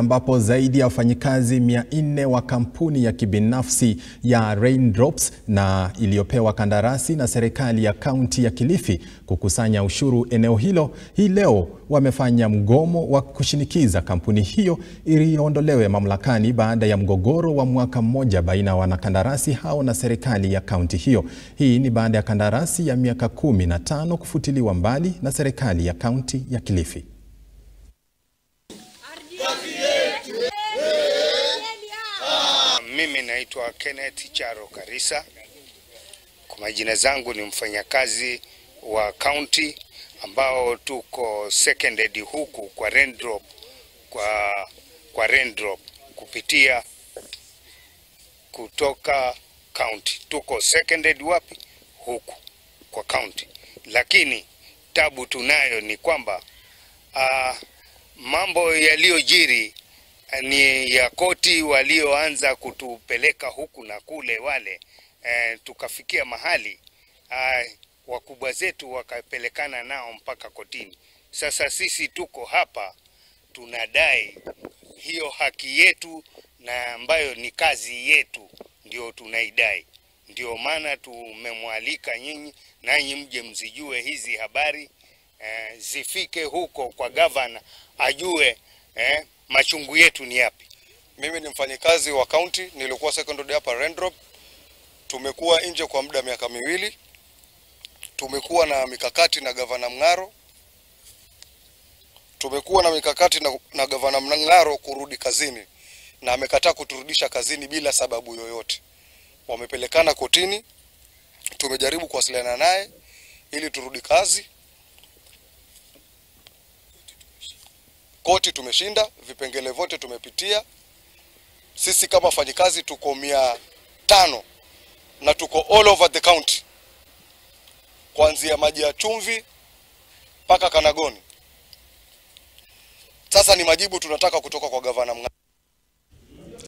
ambapo zaidi ya wafanyikazi 400 wa kampuni ya kibinafsi ya Raindrops na iliyopewa kandarasi na serikali ya kaunti ya Kilifi kukusanya ushuru eneo hilo hii leo wamefanya mgomo wa kushinikiza kampuni hiyo iondolewe mamlakani baada ya mgogoro wa mwaka mmoja baina ya wanakandarasi hao na serikali ya kaunti hiyo. Hii ni baada ya kandarasi ya miaka kumi na tano kufutiliwa mbali na serikali ya kaunti ya Kilifi. Mimi naitwa Kenneth Charo Karisa. Kwa majina zangu ni mfanyakazi wa kaunti ambao tuko seconded huku kwa Raindrop, kwa, kwa Raindrop kupitia kutoka county. Tuko seconded wapi? Huku kwa county, lakini tabu tunayo ni kwamba uh, mambo yaliyojiri ni ya koti walioanza kutupeleka huku na kule wale eh, tukafikia mahali ah, wakubwa zetu wakapelekana nao mpaka kotini. Sasa sisi tuko hapa tunadai hiyo haki yetu na ambayo ni kazi yetu, ndio tunaidai. Ndio maana tumemwalika nyinyi nanyi mje mzijue hizi habari eh, zifike huko kwa gavana ajue eh, machungu yetu ni yapi. Mimi ni mfanyikazi wa kaunti, nilikuwa secondary hapa Raindrop. Tumekuwa nje kwa muda miaka miwili. Tumekuwa na mikakati na gavana Mng'aro, tumekuwa na mikakati na, na gavana Mng'aro kurudi kazini, na amekataa kuturudisha kazini bila sababu yoyote. Wamepelekana kotini, tumejaribu kuwasiliana naye ili turudi kazi. Koti tumeshinda, vipengele vyote tumepitia. Sisi kama wafanyikazi tuko mia tano na tuko all over the county, kuanzia maji ya chumvi mpaka Kanagoni. Sasa ni majibu tunataka kutoka kwa gavana Mng'aro.